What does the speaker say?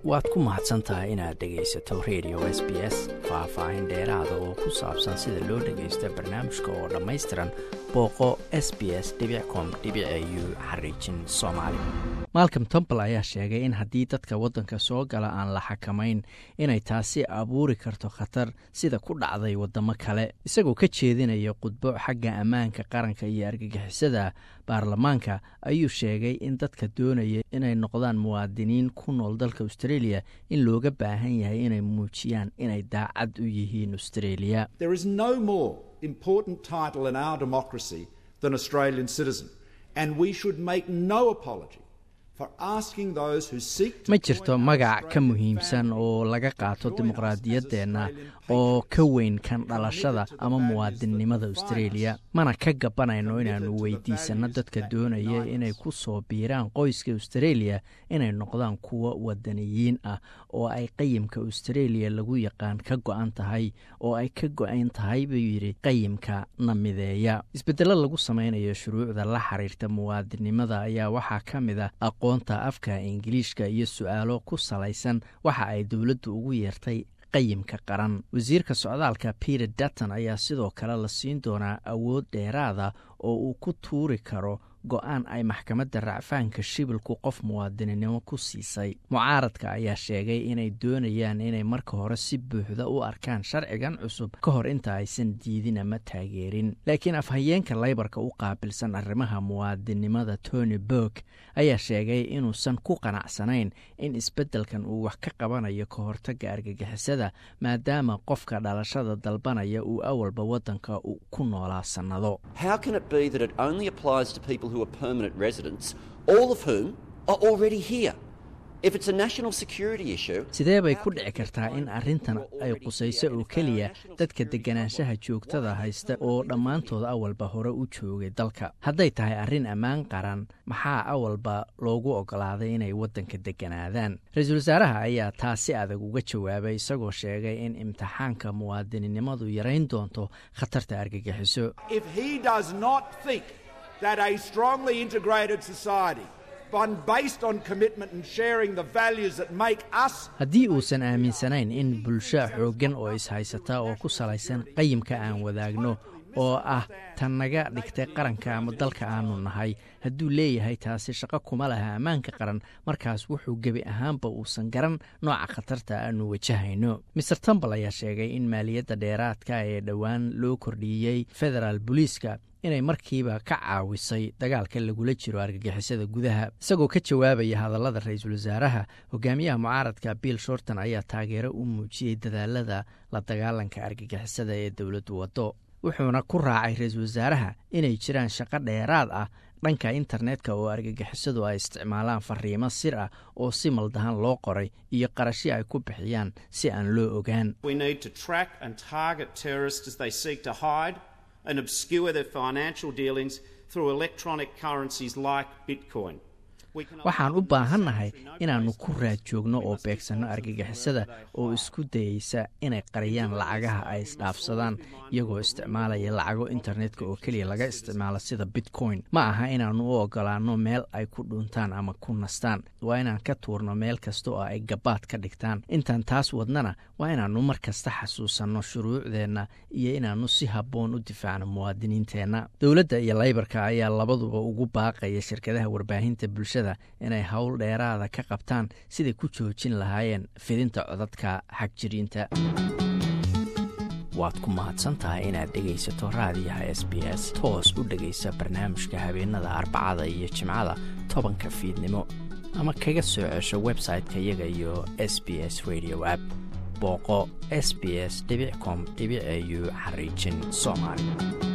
waad ku mahadsan tahay inaad dhegaysato radio s b s faah-faahin dheeraada oo ku saabsan sida loo dhagaysto barnaamijka oo dhammaystiran booqo s b s com u xariijin soomaali malcom tombal ayaa sheegay in haddii dadka waddanka soo gala aan la xakamayn inay taasi abuuri karto khatar sida ku dhacday waddamo kale isagoo ka jeedinaya khudbo xagga ammaanka qaranka iyo argagixisada baarlamaanka ayuu sheegay in dadka doonaya inay noqdaan muwaadiniin ku nool dalka australia in looga baahan yahay inay muujiyaan inay daacad u yihiin australia ma jirto magac ka muhiimsan oo laga qaato dimuqraadiyaddeenna oo ka weyn kan dhalashada ama muwaadinnimada australia mana ka gabanayno inaannu weydiisanno dadka doonaya inay ku soo biiraan qoyska australia inay noqdaan kuwo wadaniyiin ah oo ay qayimka australia lagu yaqaan ka go-an tahay oo ay ka go-an tahay buu yidhi qayimka na mideeya isbeddello lagu samaynayo shuruucda la xiriirta muwaadinnimada ayaa waxaa ka mid ah aqoonta afka ingiliishka iyo su-aalo ku salaysan waxa ay dowladdu ugu yeertay qayimka qaran wasiirka socdaalka peter dutton ayaa sidoo kale la siin doonaa awood dheeraada oo uu ku tuuri karo go-aan ay maxkamadda racfaanka shibilku qof muwaadininimo ku siisay mucaaradka ayaa sheegay inay doonayaan inay marka hore si buuxda u arkaan sharcigan cusub ka hor inta aysan diidin ama taageerin laakiin afhayeenka laybarka u qaabilsan arrimaha muwaadinimada tony burg ayaa sheegay inuusan ku qanacsanayn in isbeddelkan uu wax ka qabanayo ka hortagga argagixisada maadaama qofka dhalashada dalbanaya uu awalba waddanka ku noolaa sannado who are permanent residents, all of whom are already here. If it's a national security issue, sidee bay ku dhici kartaa in arrintan ay qusayso oo keliya dadka deganaanshaha joogtada haysta oo dhammaantood awalba hore u joogay dalka hadday tahay arrin ammaan qaran maxaa awalba loogu oggolaaday inay waddanka degganaadaan ra-iisul wasaaraha ayaa taa si adag uga jawaabay isagoo sheegay in imtixaanka muwaadininimadu yarayn doonto khatarta argagixiso that a strongly integrated society one based on commitment and sharing the values that make us haddii uusan aaminsanayn in bulsho xooggan oo is-haysata oo ku salaysan qayimka aan wadaagno oo ah tan naga dhigtay qaranka ama dalka aanu nahay hadduu leeyahay taasi shaqo kuma laha ammaanka qaran markaas wuxuu gebi ahaanba uusan garan nooca khatarta aanu wajahayno maer tombal ayaa sheegay in maaliyadda dheeraadka ee dhowaan loo kordhiyey federaal booliiska inay markiiba ka caawisay dagaalka lagula jiro argagixisada gudaha isagoo ka jawaabaya hadallada ra-iisul wasaaraha hogaamiyaha mucaaradka bill shorton ayaa taageero u muujiyey dadaalada la dagaalanka argagixisada ee dowladdu waddo wuxuuna ku raacay ra-iisul wasaaraha inay jiraan shaqo dheeraad ah dhanka internetka oo argagixisadu ay isticmaalaan fariimo sir ah oo si maldahan loo qoray iyo qarashyo ay ku bixiyaan si aan loo ogaan and obscure their financial dealings through electronic currencies like Bitcoin. waxaan u baahannahay inaannu ku raad joogno oo beegsanno argagixisada oo isku dayeysa inay qariyaan lacagaha ay isdhaafsadaan iyagoo isticmaalaya lacago internetka oo keliya laga isticmaalo sida bitcoin ma aha inaannu u ogolaanno meel ay ku dhuntaan ama ku nastaan waa inaan ka tuurno meel kasta oo ay gabaad ka dhigtaan intaan taas wadnana waa inaannu mar kasta xasuusanno shuruucdeenna iyo inaannu si habboon u difaacno muwaadiniinteenna dowladda iyo laybarka ayaa labaduba ugu baaqaya shirkadaha warbaahinta bulshada inay howl dheeraada ka qabtaan siday ku joojin lahaayeen fidinta codadka xagjiriinta waad ku mahadsantahay inaad dhegaysato raadiyaha s b s toos u dhegaysa barnaamijka habeenada arbacada iyo jimcada tobanka fiidnimo ama kaga soo cesho website-ka iyaga iyo s b s radio app booqo s b s com au xariijin soomaali